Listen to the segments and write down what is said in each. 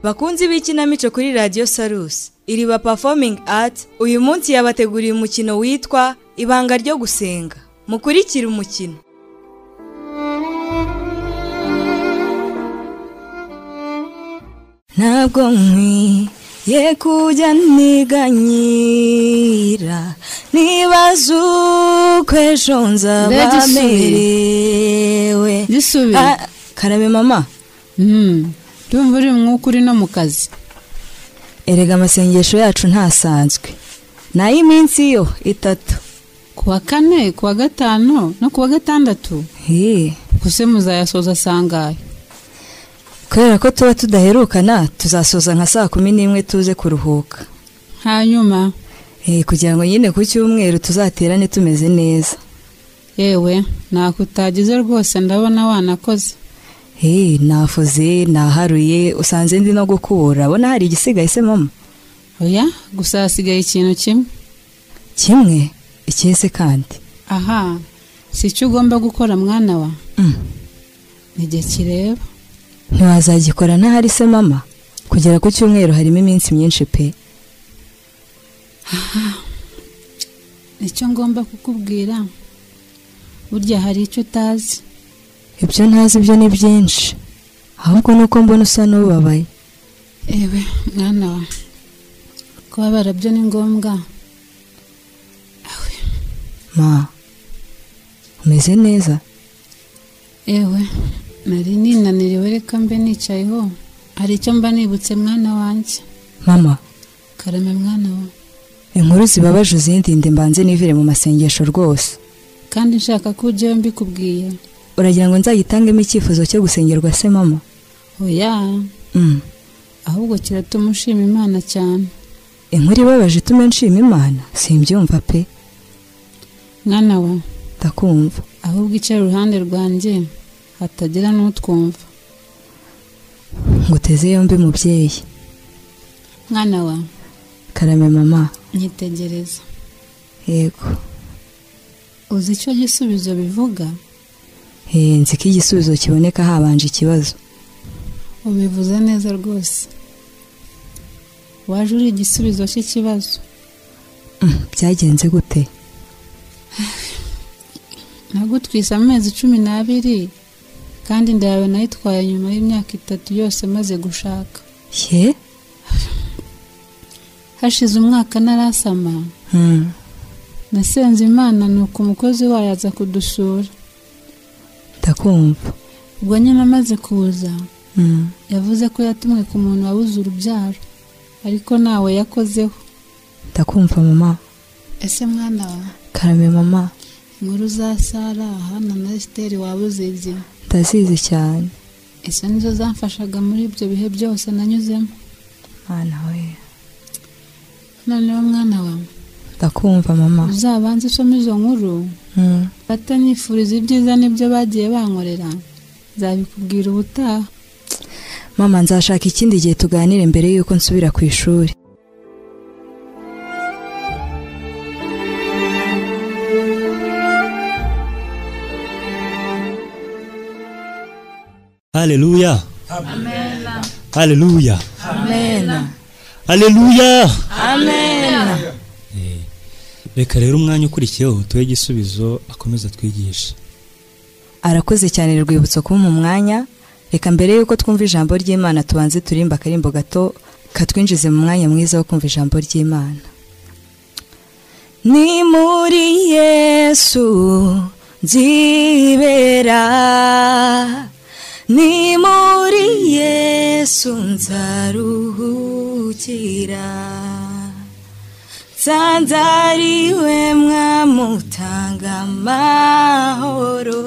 bakunzi b'ikinamico kuri radiyo sarusi iriba performing art uyu munsi yabateguriye umukino witwa ibanga ryo gusenga mukurikire umukino ntabwo nkwiye kujya niganyira nibaza uko ejo nzaba merewe gisubire karabe mama ndumva uri mwuka uri no mu kazi erega amasengesho yacu ntasanzwe ni ay'iminsi yo itatu ku wa kane ku wa gatanu no ku wa gatandatu Hee, gusa muzayasoza asangaye kubera ko tuba tudaherukana tuzasoza nka saa kumi n'imwe tuze kuruhuka hanyuma Hee, kugira ngo nyine ku cyumweru tuzaterane tumeze neza yewe ntako utagize rwose ndabona wanakoze Hee, nafuze naharuye usanze ndi no gukura abona hari igisigaye se mama oya gusa hasigaye ikintu kimwe kimwe ikese kandi aha si icyo ugomba gukora mwana wa Mm. nige kireba ntiwazagikora ntahari se mama kugera ku cyumweru harimo iminsi myinshi pe nicyo ngomba kukubwira burya hari icyo utazi ibyo ntazi byo ni byinshi ahubwo ni uko mbona usa n'ubabaye ewe mwana wa kubabara byo ni ngombwa ma umeze neza ewe nari ninaniriwe reka mbe nicayeho hari icyo mba nibutse mwana wanjye mama karame mwana wa inkuru zibabaje uzindinde mbanze nivire mu masengesho rwose kandi nshaka ko ujyayo mbikubwiye uragira ngo nzayitangemo icyifuzo cyo gusengerwa se mama oya Mm. ahubwo kiratuma ushima imana cyane inkuru ibabaje itume nshima imana simbyumva pe mwana wa ndakumva ahubwo icara iruhande rwanjye hatagira n'utwumva ngo uteze yombi mubyeyi mwana wa karame mama nyitegereza yego uzi icyo gisubizo bivuga Eh, nzi ko igisubizo kiboneka habanje ikibazo ubivuze neza rwose waje uri igisubizo cy'ikibazo Mm, byagenze gute nagutwise amezi cumi n'abiri kandi inda yawe nayitwaye nyuma y'imyaka itatu yose maze gushaka ye hashize umwaka narasama Mm. nasenze imana nuko umukozi wayo aza kudusura ndakumva ubwo nyine amaze kuza Mm. yavuze ko yatumwe ku muntu wabuze urubyaro ariko ntawe yakozeho ndakumva mama ese mwana wa karame mama inkuru za sara hana na esiteri waba uzizi ndazizi cyane izo nizo zamfashaga muri ibyo bihe byose nanyuzemo mwana we noneho mwana wawe ndakumva mama uzabanze usome izo nkuru Mm. fata nifuriza ibyiza n'ibyo bagiye bankorera nzabikubwira ubutaha mama nzashaka ikindi gihe tuganire mbere yuko nsubira ku ishuri Haleluya. Haleluya. amen Haleluya. amen Reka rero umwanya ukurikiyeho tuhe igisubizo akomeza atwigisha. arakoze cyane rwibutso kumpa umwanya reka mbere yuko twumva ijambo ry'imana tubanze turimba akarimbo gato katwinjize mu mwanya mwiza wo kumva ijambo ry'imana ni muri yesu nzibera ni muri yesu nzaruhukira Sanzariwe mwamutanga amahoro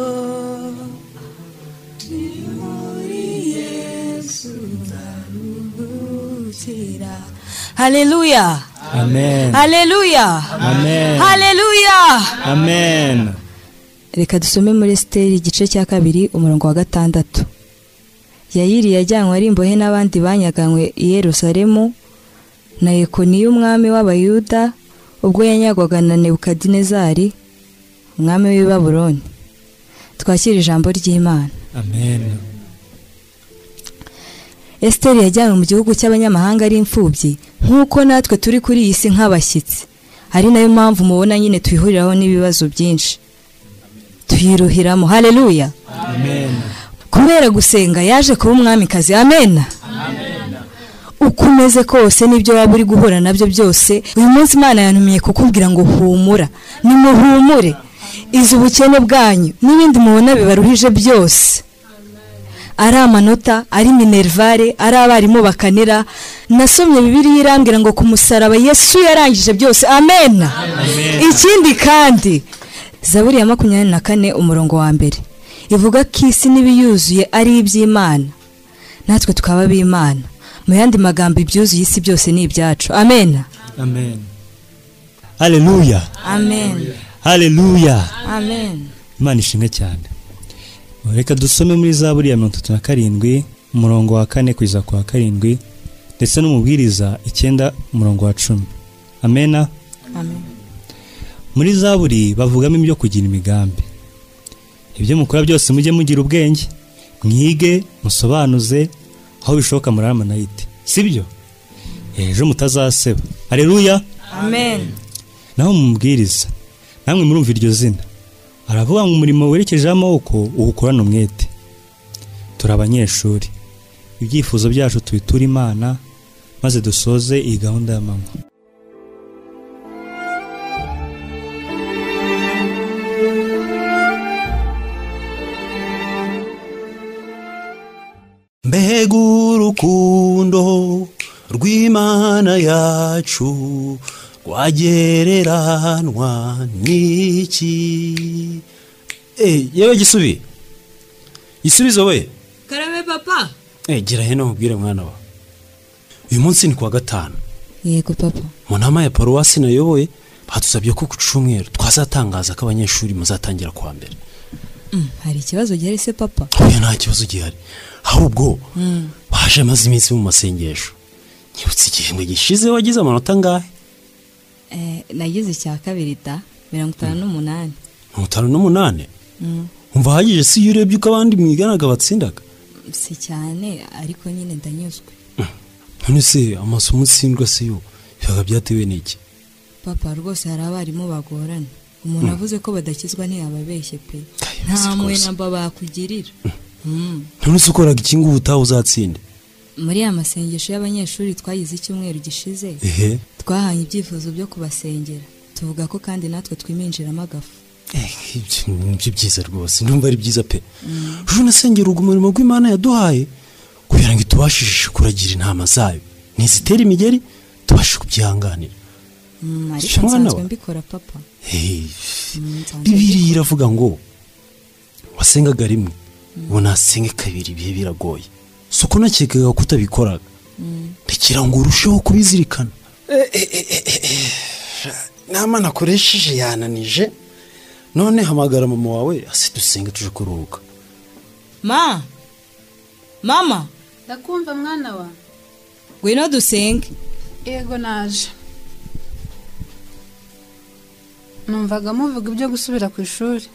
Ni muri Yesu ndaruhukira Haleluya Amen. Haleluya Amen. Haleluya Amen. Reka dusome muri Esiteri igice cya kabiri umurongo wa gatandatu Yayiri yajyanywe ari imbohe n'abandi banyaganywe i Yerusalemu na Yekoniya umwami w'Abayuda ubwo yanyagwaga na Nebukadinezari umwami w'i Babuloni twakire ijambo ry'imana amen esiteri yajyanywe mu gihugu cy'abanyamahanga ari imfubyi nk'uko natwe turi kuri iyi si nk'abashyitsi ari nayo mpamvu mubona nyine twihuriraho n'ibibazo byinshi tuyiruhiramo hareruya amen kubera gusenga yaje kuba umwamikazi amena uko umeze kose n'ibyo waba uri guhura nabyo byose uyu munsi imana yantumiye kukubwira ngo humura nimuhumure izi ubukene bwanyu n'ibindi mubona bibaruhije byose ari amanota ari minerivare ari abarimu bakanira nasomye bibiriya irambwira ngo ku musaraba yesu yarangije byose amena ikindi kandi zaburi ya makumyabiri na kane umurongo wa mbere ivuga ko isi n'ibiyuzuye ari iby'imana natwe tukaba ab'imana mu yandi magambo ibyuzuye isi byose ni ibyacu amena amen haleluya amen haleluya amen imana ishimwe cyane reka dusome muri za buriya mirongo itatu na karindwi umurongo wa kane kugeza ku wa karindwi ndetse n'umubwiriza icyenda umurongo wa cumi amena amen muri za buri bavugamo ibyo kugira imigambi ibyo mukora byose mujye mugira ubwenge mwige musobanuze aho bishoboka muri amanayite si byo ejo mutazaseba hareruya amen naho mumubwiriza namwe murumva iryo zina aravuga ngo umurimo werekejeho amaboko uwukorana umwete turi abanyeshuri ibyifuzo byacu tubiture imana maze dusoze iyi gahunda y'amanywa mbega urukundo rw'imana yacu rwagereranwa n'iki Eh, yewe gisubi gisubizo we karame papa Eh, gira hino nkubwire mwana wa uyu munsi ni kuwa gatanu yego papa mu nama ya paruwasi nayoboye batuzabye ko ku cyumweru twazatangaza ko abanyeshuri muzatangira kuwa mbere Mm, hari ikibazo gihari se papa oya nta kibazo gihari ahubwo baje amaze iminsi mu masengesho nyibutse igihembwe gishize wagize amanota angahe Eh, nagize icya kabiri da mirongo itanu n'umunani mirongo itanu n'umunani Mm, umva ahagije si iyo urebye uko abandi mwiganaga batsindaga si cyane ariko nyine ndanyuzwe none se amasomo utsindwa si yo bibaga byatewe n'iki papa rwose hari abarimu bagorana umuntu avuze ko badakizwa ntiyababeshye pe nta siko se. mwenamba bakugirira Mm. none se ukoraga iki ngo ubutaha uzatsinde muri ya masengesho y'abanyeshuri twagize icyumweru gishize ehe twahanye ibyifuzo byo kubasengera tuvuga ko kandi natwe twiminjiramo agafu Eh, ibyo nibyo byiza rwose ndumva ari byiza pe ejo nasengera ubwo umurimo rw'imana yaduhaye kugira ngo itubashishe kuragira intama zayo ntizitera imigeri tubashe kubyihanganira Mm, ariko Shema nsanzwe nawe. mbikora papa Hey, Mm, nsanzwe bibiriya iravuga ngo wasengaga rimwe ubu nasenge kabiri ibihe biragoye si uko nakekaga ko utabikoraga rekera ngo urusheho kubizirikana inama nakoresheje yananije none hamagara mama wawe ase dusenge tuje kuruhuka ma mama ndakumva mwana wa ngwino dusenge yego naje numvaga muvuga ibyo gusubira ku ishuri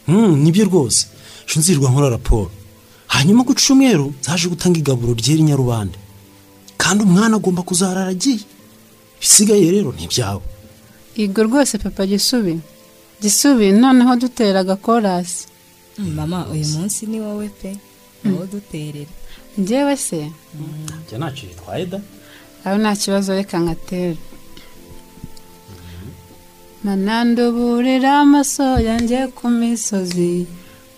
Mm, nibyo rwose ejo nzirwa nkora raporo hanyuma ku cyumweru zaje gutanga igaburo ryera i nyarubande kandi umwana agomba kuzahara aragiye ibisigaye rero ni ibyawe yego rwose papa gisubi gisubi noneho dutera agakorasi Mm, mama uyu munsi ni wowe pe wowe duterera njyewe se njya ntacyo bitwaye da aho nta kibazo reka nkatera mananduburira amaso yanjye ku misozi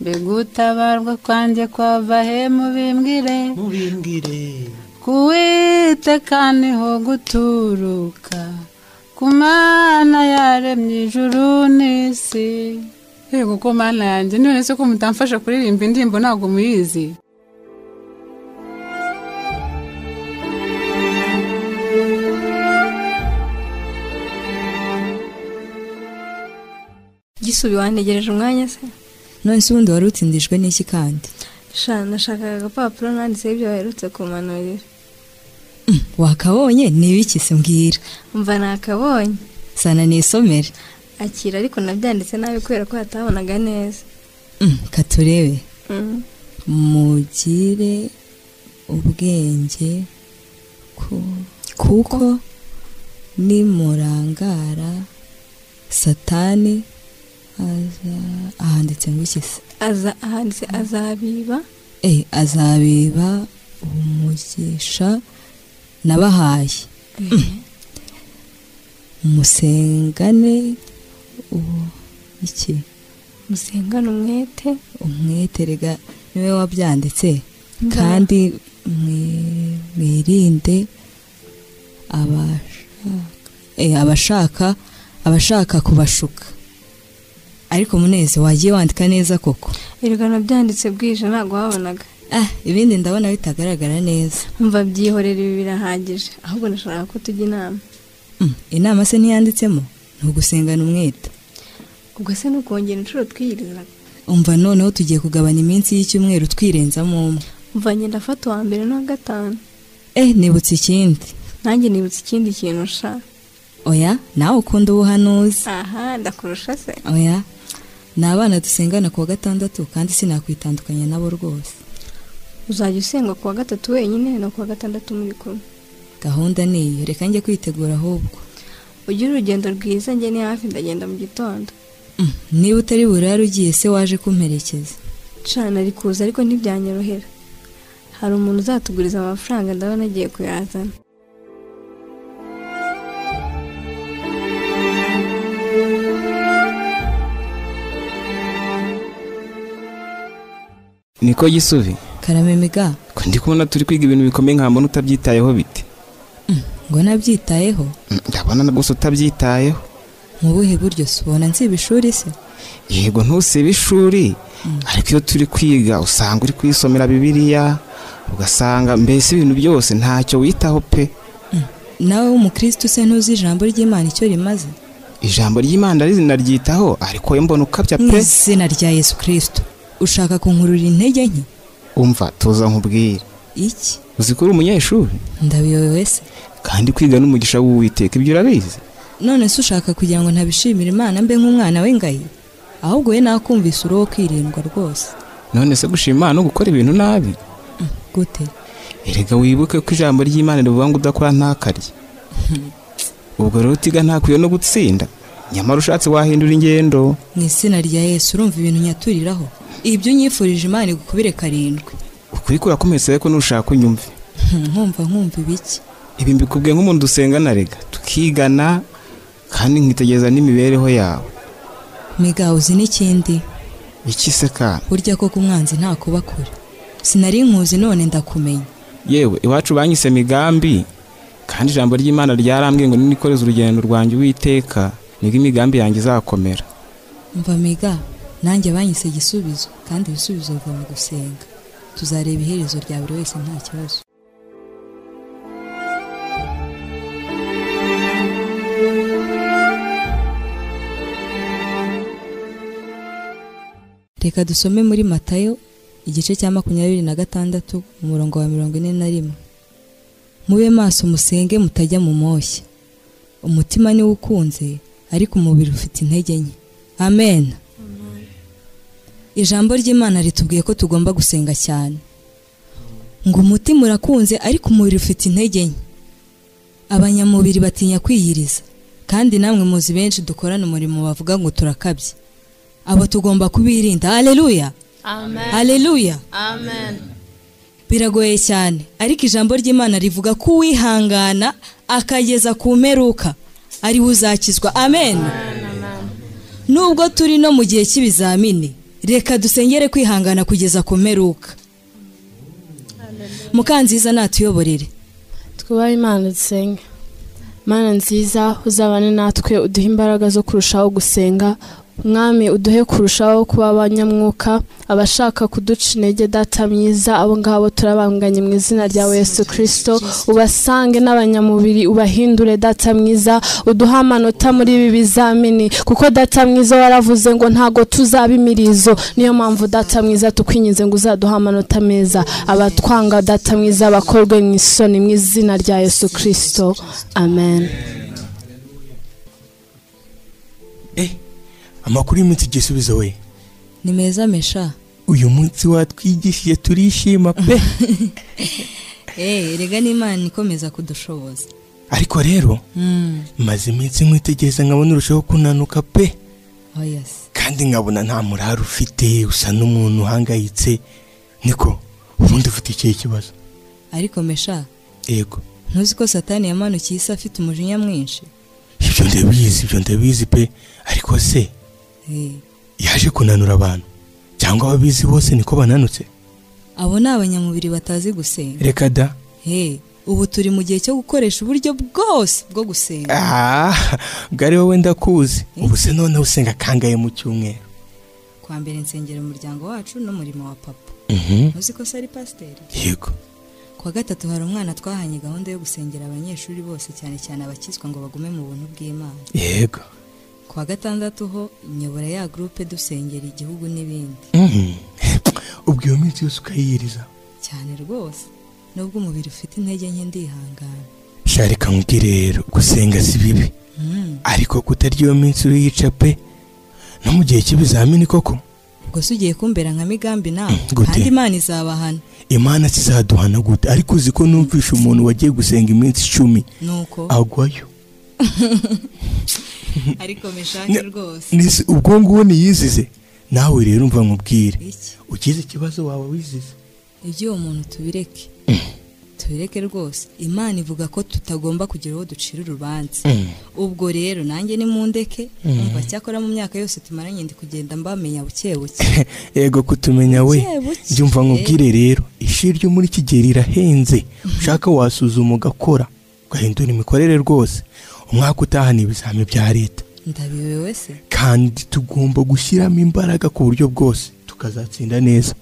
mbega utabarwa kwanjye kwava he mubimbwire mubimbwire kuwiteka niho guturuka ku mana yaremye ijuru n'isi yego ko mana yanjye none se ko mutamfasha kuririmba indirimbo ntabwo muyizi gisubi wantegereje umwanya se none se ubundi wari utsindijwe n'iki kandi sha nashakaga agapapuro nanditseho ibyo baherutse kumanurira Mm, wakabonye n'ibiki se mbwira mva nakabonye sana nisomere akira ariko nabyanditse nabi kubera ko hatabonaga neza Mm, katurebe Mm. mugire ubwenge ku- kuko nimurangara satani aza ahanditse ngo iki se aza ahanditse azabiba Eh, azabeba umugisha nabahaye musengane ubu- iki musengane umwete umweterega niwe wabyanditse kandi mwi- mwirinde abashaka eh, abashaka abashaka kubashuka ariko munezi wagiye wandika neza koko erega nabyanditse bwije ntabwo wabonaga ah ibindi ndabona bitagaragara neza umva byihorera ibi birahagije ahubwo nashakaga ko tujya inama Mm, inama se ntiyanditsemo ni ugusengana umwete ubwo se ni ukongera inshuro twiyirizaga umva noneho tugiye kugabanya iminsi y'icyumweru twirenzamo umwe umva ngenda afata uwa mbere n'uwa gatanu eh nibutse ikindi nanjye nibutse ikindi kintu sha oya nawe ukunda ubuhanuzi aha ndakurusha se oya ni abana dusengana ku wa gatandatu kandi sinakwitandukanya nabo rwose uzajya usengwa ku wa gatatu wenyine no ku wa gatandatu muri kumwe gahunda ni iyo reka njye kwitegura ahubwo ugire urugendo rwiza njye ni hafi ndagenda mu gitondo Mm, niba utari burare ugiye se waje kumperekeza cana ari kuza ariko ntibyanyorohera hari umuntu uzatuguriza amafaranga ndabona agiye kuyazana niko gisubi karamemiga ko ndi kubona turi kwiga ibintu bikomeye nkambona utabyitayeho bite ngo nabyitayeho Mm, ndabona na gusa utabyitayeho mu buhe buryo se ubona nsiba ishuri se yego ntusibe ishuri ariko iyo turi kwiga usanga uri kwisomera bibiliya ugasanga mbese ibintu byose ntacyo witaho pe nawe w'umukristo se ntuzi ijambo ry'imana icyo rimaze ijambo ry'imana rinaryitaho ariko we mbona ukabya mu pe izina rya yesu kirisito ushaka kunkurura intege nke umva tuza nkubwire iki uzi ko uri umunyeshuri ndabiyobewe se kandi kwiga n'umugisha w'uwiteka ibyo urabizi none se ushaka kugira ngo ntabishimire imana mbe nk'umwana w'ingayi ahubwo we nakumvise uri uwo kwirindwa rwose none se gushima Imana no gukora ibintu nabi gute erega wibuke ko ijambo ry'imana rivuga ngo udakora ntakarye ubwo rero utiga ntakwiye no gutsinda nyamara ushatse wahindura ingendo mu izina rya yesu urumva ibintu nyaturiraho ibyo unyifurije imana igukubire karindwi ukuri kurakometse ariko nushaka unyumve Hmm, nkumva nkumva ibiki ibi mbikubwiye nk'umuntu dusengana rega tukigana kandi nkitegereza n'imibereho yawe miga uzi n'ikindi iki se kana burya koko umwanzi nta kuba kure sinari nkuzi none ndakumenya yewe iwacu banyise migambi kandi ijambo ry'imana ryarambwiye ngo ninikoreze urugendo rwanjye uwiteka nibwo imigambi yanjye izakomera mva miga nanjye banyise igisubizo kandi ibisubizo biva mu gusenga tuzareba iherezo rya buri wese nta kibazo reka dusome muri matayo igice cya makumyabiri na gatandatu umurongo wa mirongo ine na rimwe mube maso musenge mutajya mu moshya umutima niwo ukunze ariko umubiri ufite intege nke amen ijambo ry'imana ritubwiye ko tugomba gusenga cyane ngo umutima urakunze ariko umubiri ufite intege nke abanyamubiri batinya kwiyiriza kandi namwe muzi benshi dukorana umurimo bavuga ngo turakabye abo tugomba kubirinda haleluya haleluya biragoye cyane ariko ijambo ry'imana rivuga ko uwihangana akageza ku mperuka ariwe uzakizwa amen nubwo turi no mu gihe cy'ibizamini reka dusengere kwihangana kugeza ku mperuka mukanziza natuyoborere twubahe imana dusenge mana nziza uzabane natwe uduhe imbaraga zo kurushaho gusenga mwami uduhe kurushaho kuba abanyamwuka abashaka kuduca intege data myiza abo ngabo turabanganye mu izina ryawe yesu kirisito ubasange n'abanyamubiri ubahindure data mwiza uduhe amanota muri ibi bizamini kuko data mwiza waravuze ngo ntago tuzaba imirizo niyo mpamvu data mwiza tukwinginze ngo uzaduhe amanota meza abatwanga data mwiza bakorwe mu isoni mu izina rya yesu kirisito amen amakuru y'umunsi igisubizo we ni meza mesha uyu munsi watwigishije turishima pe eee rega n'imana ikomeza kudushoboza ariko rero maze iminsi nkwitegereza nkabona urushaho kunanuka pe oya se kandi nkabona nta murari ufite usa n'umuntu uhangayitse niko ubundi ufite ikihe kibazo ariko mesha yego ntuzi ko satani yamanukiye isi afite umujinya mwinshi ibyo ndabizi ibyo ndabizi pe ariko se Eee, yaje kunanura abantu cyangwa ababizi bose niko bananutse abo ni abanyamubiri batazi gusenga reka da Hey, ubu turi mu gihe cyo gukoresha uburyo bwose bwo gusenga aha bwari wowe ndakuzi ubu se noneho usenga kangahe mu cyumweru kwa mbere nsengera umuryango wacu n'umurimo wa papa ntuzi ko se ari pasiteri yego kwa gatatu hari umwana twahanye gahunda yo gusengera abanyeshuri bose cyane cyane abakizwa ngo bagume mu buntu bw'imana yego kwa gatandatu ho nyobora ya gurupe dusengera igihugu n'ibindi Mhm. ubwo iyo minsi yose ukayiyiriza cyane rwose nubwo umubiri ufite intege nke ndihangana sha reka nkubwire rero gusenga si bibi Mm, ariko kutarya iyo minsi uriyica pe no mu gihe cy'ibizamini koko ubwo se ugiye kumbera nka migambi nawe Mm, gute? kandi imana izabahana imana sizaduhana gute ariko uzi ko numvisha umuntu wagiye gusenga iminsi icumi nuko agwayo ariko meshake Ni- rwose Nisi- ubwo ngubu niyizize nawe rero umva nkubwire iki ugize ikibazo waba wizize iby'uwo muntu tubireke tubireke rwose imana ivuga ko tutagomba kugira uwo ducira urubanza ubwo rero nanjye nimundeke umva cyakora mu myaka yose tumaranye ndi kugenda mbamenya buke buke yego kutumenya we Buke, buke. jya umva nkubwire rero ishuri ryo muri iki gihe rirahenze ushaka wasuzuma ugakora ugahindura imikorere rwose umwaka utaha ni ibizami bya leta ndabiwe wese kandi tugomba gushyiramo imbaraga ku buryo bwose tukazatsinda neza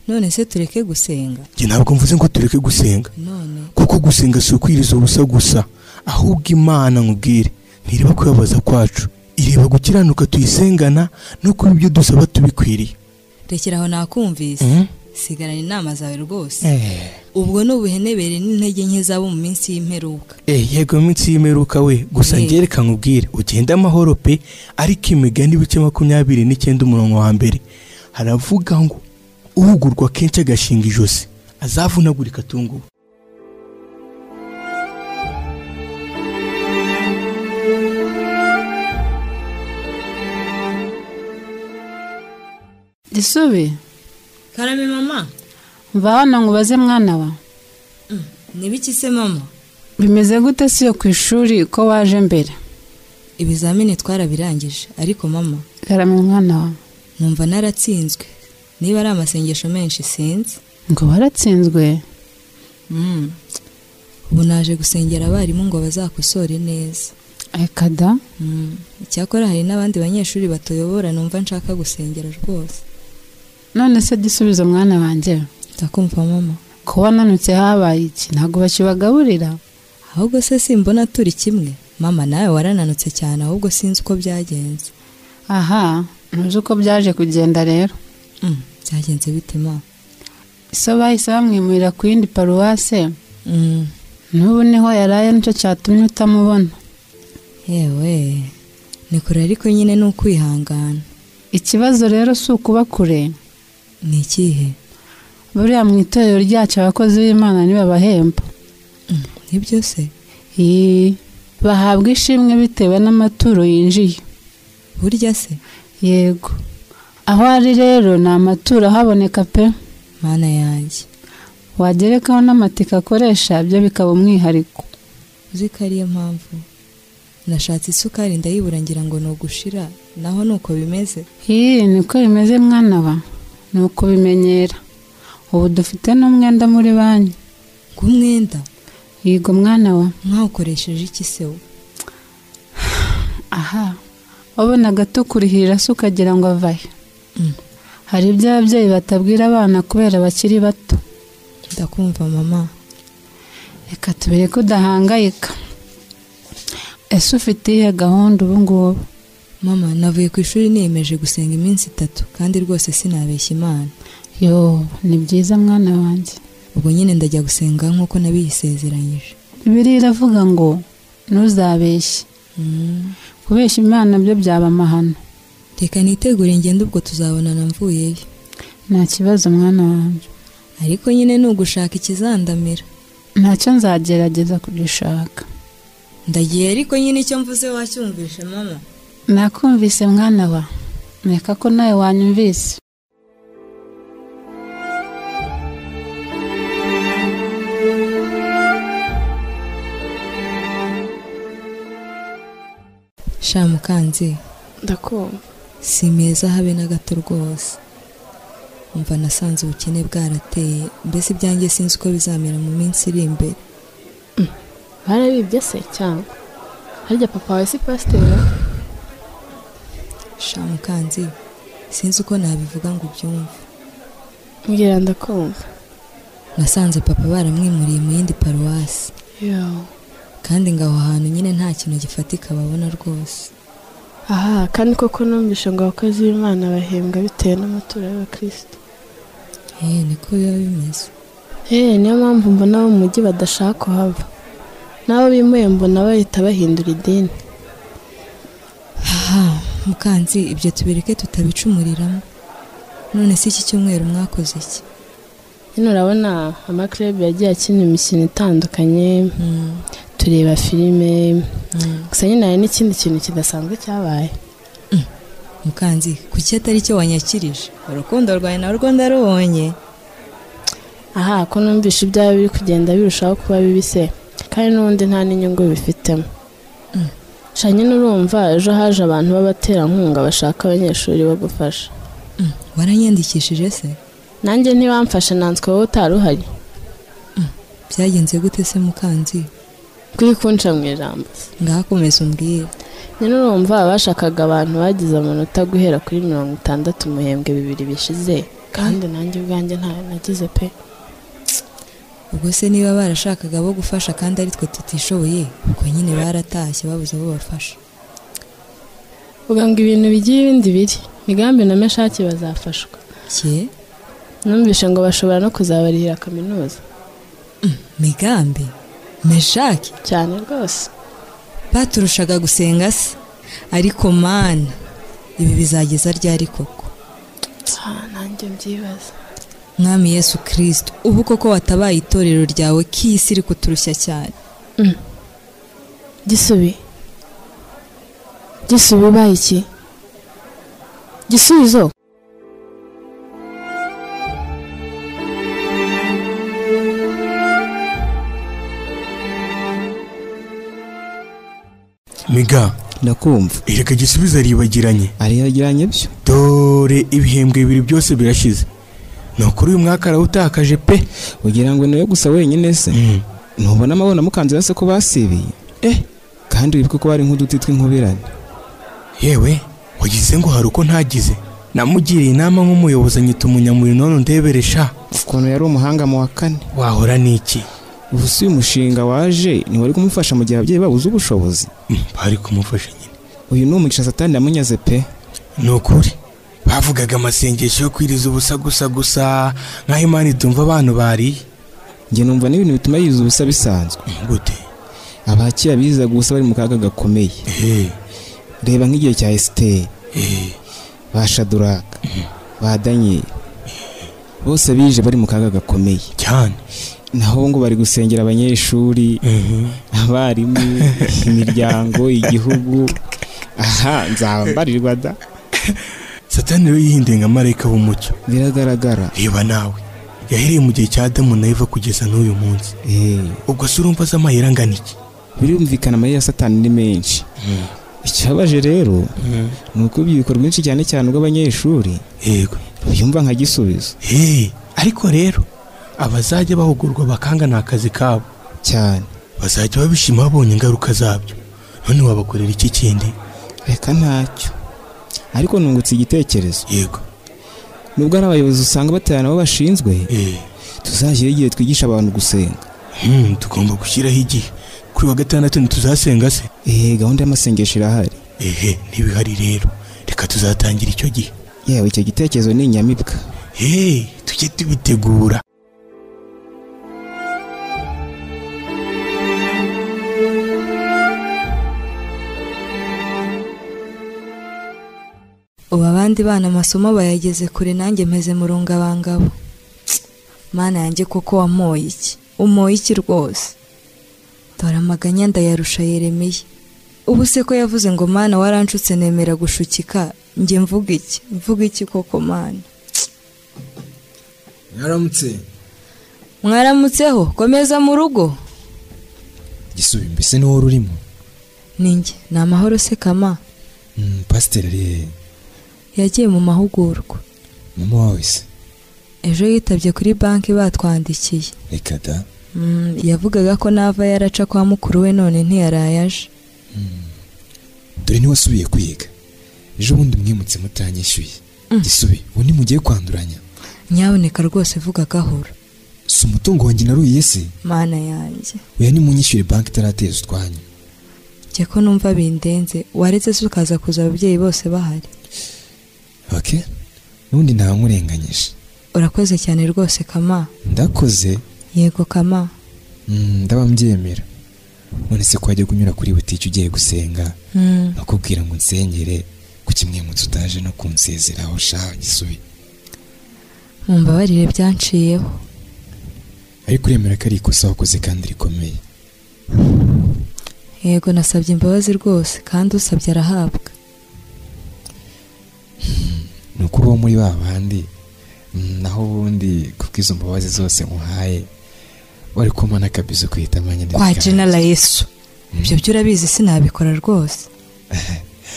none se tureke gusenga njye ntabwo mvuze ngo tureke gusenga none kuko gusenga si ukwiriza ubusa gusa ahubwo imana nkubwire ntireba kubabaza kwacu ireba gukiranuka tuyisengana no kuba ibyo dusaba tubikwiriye rekera aho nakumvise sigarana inama zawe rwose Eh. ubwo ni ubuhenebere n'intege nke zabo mu minsi y'imperuka Eh, yego iminsi y'imeruka we gusa Eh. ngereka nkubwire ugenda amahoro pe ariko imigani ibice makumyabiri n'icyenda umurongo wa mbere haravuga ngo uhugurwa kenshi agashinga ijosi azavunagurika atunguwe gisube karame mama mva hano ngo ubaze mwana wa nibiki se mama bimeze gute si yo ku ishuri ko waje mbere ibizamini twarabirangije ariko mama karame mwana wa numva naratsinzwe niba ari amasengesho menshi sinzi ngo waratsinzwe ubu naje gusengera abarimu ngo bazakosore neza reka da Mm, icyakora hari n'abandi banyeshuri batuyobora numva nshaka gusengera rwose none se gisubizo mwana wanjye ndakumva mama ko wananutse habaye iki ntabwo bakibagaburira ahubwo se simbona turi kimwe mama nawe warananutse cyane ahubwo sinzi uko byagenze aha ntuzi uko byaje kugenda rero Mm, byagenze bite mama iso bahise bamwimurira ku yindi paruwase Mm, n'ubu niho yaraye nicyo cyatumye utamubona yewe ni kure ariko nyine ni ukwihangana ikibazo rero si ukuba kure ni ikihe buriya mu itorero ryacu abakozi b'imana ntibabahemba Mm, nibyo se Ii, bahabwa ishimwe bitewe n'amaturo yinjiye burya se yego aho ari rero ni amaturo ahaboneka pe mana yanjye wagerekaho n'amatike akoresha byo bikaba umwihariko uzi ko ariyo mpamvu nashatse isukari ndayibura ngira ngo ni ugushira naho ni uko bimeze iyi niko bimeze mwana wa ni ukubimenyera ubu dufite n'umwenda muri banki nk'umwenda yego mwana wa mwawukoresheje iki se wowe aha wabonaga tukurihira se ukagira ngo avahe Mm. hari ibyo ababyeyi batabwira abana kubera bakiri bato ndakumva mama reka tubere ko udahangayika ese ufite iyihe gahunda ubu ngubu mama navuye ku ishuri niyemeje gusenga iminsi itatu kandi rwose sinabeshya imana yo ni byiza mwana wanjye ubwo nyine ndajya gusenga nk'uko nabiyisezeranyije bibiliya iravuga ngo ntuzabeshye Mm, kubeshya imana byo byaba amahano reka nitegure ngende ubwo tuzabonana mvuyeyo nta kibazo mwana wanjye ariko nyine ni ugushaka ikizandamira ntacyo nzagerageza kugishaka ndagiye ariko nyine icyo mvuze wacyumvishe mama nakumvise mwana wa reka ko nawe wanyumvise sha mukanzi ndakumva si meza habe na gato rwose umva nasanze ubukene bwarateye mbese ibyanjye sinzi uko bizamera mu minsi iri imbere barabibye se cyangwa harya papa wawe si pasiteri sha mukanzi sinzi uko nabivuga ngo ubyumve mbwira ndakumva nasanze papa baramwimuriye mu yindi paruwasi yoo kandi ngo aho hantu nyine nta kintu gifatika babona rwose aha kandi koko numvishe ngo abakozi b'imana bahembwa bitewe n'amaturo y'abakristo eee niko biba bimeze eee niyo mpamvu mbona abo mu mujyi badashaka kuhava n'abo bimuye mbona bahita bahindura idini aha mukanzi ibyo tubireke tutabicumuriramo none si iki cyumweru mwakoze iki hano urabona amakirebu yagiye akina imikino itandukanye Mm, tureba filime mm. gusa nyine hari n'ikindi kintu kidasanzwe cyabaye mukanzi kuki atari cyo wanyakirije urukundo rwawe narwo ndarubonye aha ko numvishe ibyawe biri kugenda birushaho kuba bibise kandi n'ubundi nta n'inyungu bifitemo Mm. shanye n'urumva ejo haje abantu b'abaterankunga bashaka abanyeshuri bo gufasha Mm, waranyandikishije se nanjye ntibamfashe nanswe wowe utari uhari byagenze gute se mukanzi kuri kunca mu ijambo se ngakomeza umbwire nyine urumva abashakaga abantu bagize amanota guhera kuri mirongo itandatu umuhembwe bibiri bishize kandi nanjye ubwanjye ntayo nagize pe ubwo se niba barashakaga abo gufasha kandi ari twe tutishoboye ubwo nyine baratashye babuze abo bafasha uvuga ngo ibintu bigiye ibindi biri migambi na meshaki bazafashwa cye numvishe ngo bashobora no kuzabarihira kaminuza migambi meshaki cyane rwose baturushaga gusenga se ariko mana ibi bizageza ryari koko Ah, nanjye mbyibaza mwami yesu kirisito ubu koko watabaye itorero ryawe k'isi iri kuturushya cyane gisubi gisubi ubaye iki gisubizo miga ndakumva reka gisubizo aribagiranye ariyagiranye byo dore ibihembwe bibiri byose birashize ni ukuri uyu mwaka arawutakaje pe ugira ngo nawe gusa wenyine se ntubona amabona mukanzira se ko basibiye eh kandi wibuke ko bari nk'uduti tw'inkubirane yewe wagize ngo hari uko ntagize namugiriye inama nk'umuyobozi anyita umunyamuri none ndeberesha ukuntu yari umuhanga mu wa kane wahora n'iki ubu si uyu mushinga waje ntiwari kumufasha mu gihe ababyeyi babuze ubushobozi Mm, bari kumufasha nyine uyu ni umugisha satani yamunyaze pe ni ukuri bavugaga amasengesho yo kwiriza ubusa gusa gusa nk'aho imana itumva abantu bariye njye numva n'ibintu bituma yiza ubusa bisanzwe Mm, gute abakira bizaga ubusa bari mu kaga gakomeye ehe reba nk'igihe cya esiteri ehe ba shaduraka ba daniyeli bose bije bari mu kaga gakomeye cyane naho ngo bari gusengera abanyeshuri Mhm. abarimu imiryango igihugu aha nzambarirwa da satani we yihinduye nka marayika w'umucyo biragaragara reba nawe yahereye mu gihe cya adamu na eva kugeza n'uyu munsi Eh, ubwo se urumva azi amayeri angana iki birumvikana amayeri ya satani ni menshi ikibabaje rero ni uko urubyiruko rwinshi cyane cyane urw'abanyeshuri yego rubyumva nka gisubizo Hey, ariko rero abazajya bahugurwa bakanga ni akazi kabo cyane bazajya babishima babonye ingaruka zabyo none wabakorera iki kindi reka ntacyo ariko nungutse igitekerezo yego nubwo ari abayobozi usanga batera nabo bashinzwe Eh, tuzashyiraho igihe twigisha abantu gusenga hmm, tugomba gushyiraho igihe kuri wa gatandatu ntituzasenga se eh gahunda y'amasengesho irahari ehe ntibihari rero reka tuzatangira icyo gihe yewe icyo gitekerezo ni inyamibwa hey, tujye tubitegura abandi bana amasomo bayageze kure nanjye meze mu rungabangabo mana yanjye koko wamoye iki umoye iki rwose dore amaganya ndayarusha yeremeye ubu se ko yavuze ngo mana waranshutse nemera gushukika njye mvuga iki mvuga iki koko mana mwaramutse mwaramutseho komeza mu rugo gisubi mbese niwo rurimo ninjye ni amahoro se kama Mm, pasiteri re yagiye mu mahugurwa mama wawe se ejo yitabye kuri banki batwandikiye reka da Mm, yavugaga ko nava yaraca kwa mukuru we none ntiyaraye aje dore niwasubiye kwiga ejo bundi mwimutse mutanyishyuye gisubi ubu ntimugiye kwanduranya nyaboneka rwose vuga gahoro si umutungo wanjye naruye se mana yanjye oya nimunyishyure banki itarateza utwanyu njye ko numva bindenze waretse se ukaza kuza ababyeyi bose bahari ok n'ubundi ntawankurenganyije urakoze cyane rwose kama ndakoze yego kama mm, ndabambyemera none se ko wajya kunyura kuri butike ugiye gusenga Mm, nkakubwira ngo nsengere ku kimwe mutsi utaje no kunsezeraho shaho gisubi mumbabarire byanciyeho ariko uremera ko ari ikosa wakoze kandi rikomeye yego nasabye imbabazi rwose kandi usabye arahabwa ni ukuri uwo muri ba bandi mm, naho ubundi ku bw'izo mbabazi zose nkuhaye wari kumana kabizo kwita amanya kwa jenera yesu ibyo byo urabizi sinabikora rwose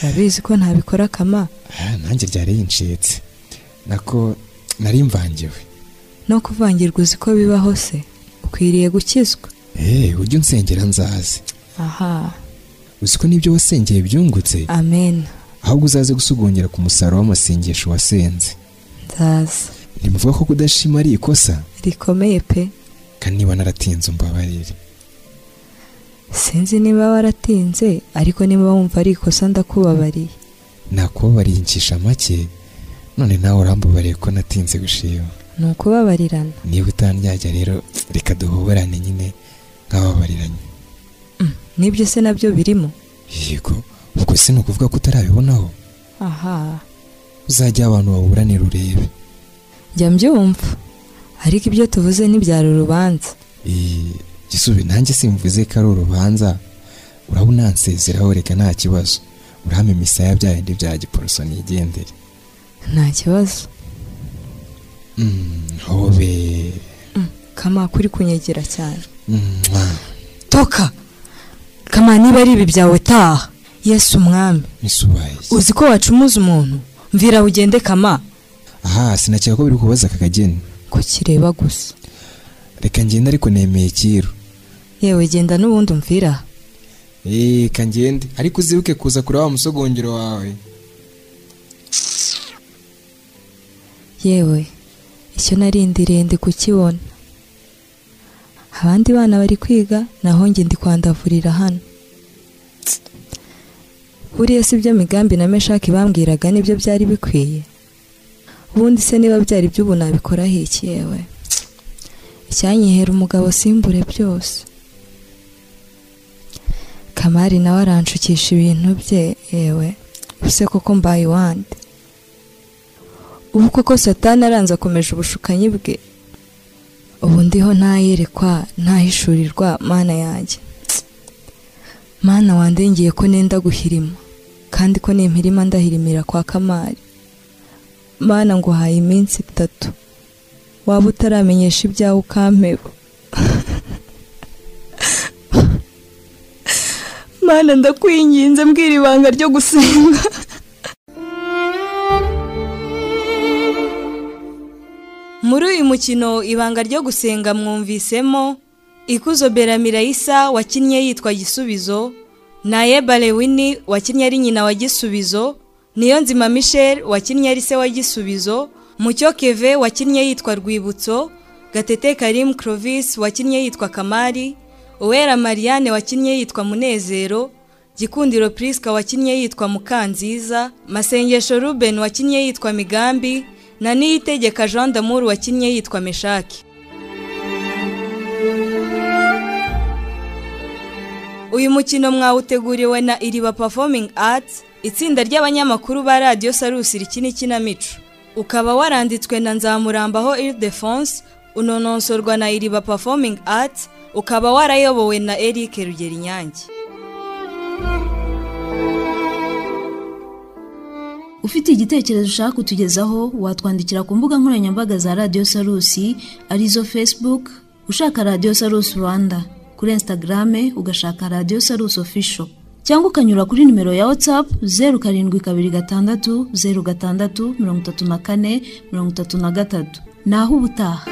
urabizi ko ntabikora kama nanjye byari yincitse nako nari mvangiwe no kuvangirwa uzi ko bibaho se ukwiriye gukizwa eee ujye unsengera nzaze aha uzi ko n'ibyo wasengeye byungutse amen ahubwo uzaze gusugongera ku musaruro w'amasengesho wasenze nzaza ntimuvuga ko kudashima ari ikosa rikomeye pe kandi niba naratinze umbabarire sinzi niba waratinze ariko niba wumva ari ikosa ndakubabariye nakubabariye incisha make none nawe urambubariye ko natinze gushima ni ukubabarirana niba utandyajya rero reka duhoberane nyine nk'ababariranye nibyo se nabyo birimo yego ubwo si ni ukuvuga ko utarabibonaho aha uzajya abantu baburanira urebe njya mbyumva ariko ibyo tuvuze ntibyari urubanza Eh, gisubi nanjye simvuze ko ari urubanza urabona nsezeraho reka nta kibazo urahame imisaya bya bindi bya giporoso nigendere nta kibazo Mm, hobe kama kuri kunyegera cyane Mwah. toka kama niba ari ibi byawe taha yesu umwami misubaye uzi ko wacumuza umuntu mvira ugende kama aha sinakeka ko biri kubaza aka kageni kukireba gusa reka ngende ariko nemeye kiru yewe genda n'ubundi umvira Eh, reka ngende ariko uzibuke kuza kureba wa musogongero wawe yewe icyo narindiriye ndi kukibona abandi bana bari kwiga naho njye ndi kwandavurira hano buriya si byo migambi na meshaki bambwiraga nibyo byari bikwiye ubundi se niba byari iby'ubu nabikoraho iki yewe icyanyihera umugabo simbure byose kamari nawe aranshukisha ibintu bye yewe use koko mbaye iwande ubu koko satani aranze akomeje ubushukanyi bwe ubu ndiho ntayerekwa ntahishurirwa mana yanjye mana wandengiye ko nenda guhirima kandi ko nimpirima ndahirimira kwa kamari mana nguhaye iminsi itatu waba utaramenyesha ibyawe ukampeba mana ndakwinginze mbwira ibanga ryo gusenga muri uyu mukino ibanga ryo gusenga mwumvisemo ikuzo beramiraisa wakinnye yitwa gisubizo nayeba lewini wakinnye ari nyina wa gisubizo niyo nzima michel wakinnye ari se wa gisubizo mucyo keve wakinnye yitwa rwibutso gatete karim crovis wakinnye yitwa kamari uwera mariane wakinnye yitwa munezero gikundiro priska wakinnye yitwa mukanziza masengesho ruben wakinnye yitwa migambi na niyitegeka jean d'amour wakinnye yitwa meshaki uyu mukino mwawuteguriwe na iriba performing arts itsinda ry'abanyamakuru ba radiyo sarusi rikina ikinamico ukaba waranditswe na nzamurambaho iridefonse unononsorwa na iriba performing arts ukaba warayobowe na eric rugeri nyange ufite igitekerezo ushaka kutugezaho watwandikira ku mbuga nkoranyambaga za radiyo sarusi arizo facebook ushaka radiyo sarusi rwanda kuri instagrame ugashaka radiyo sarusi official cyangwa ukanyura kuri nimero ya whatsapp zeru karindwi kabiri gatandatu zeru gatandatu mirongo itatu na kane mirongo itatu na gatatu ni aho ubutaha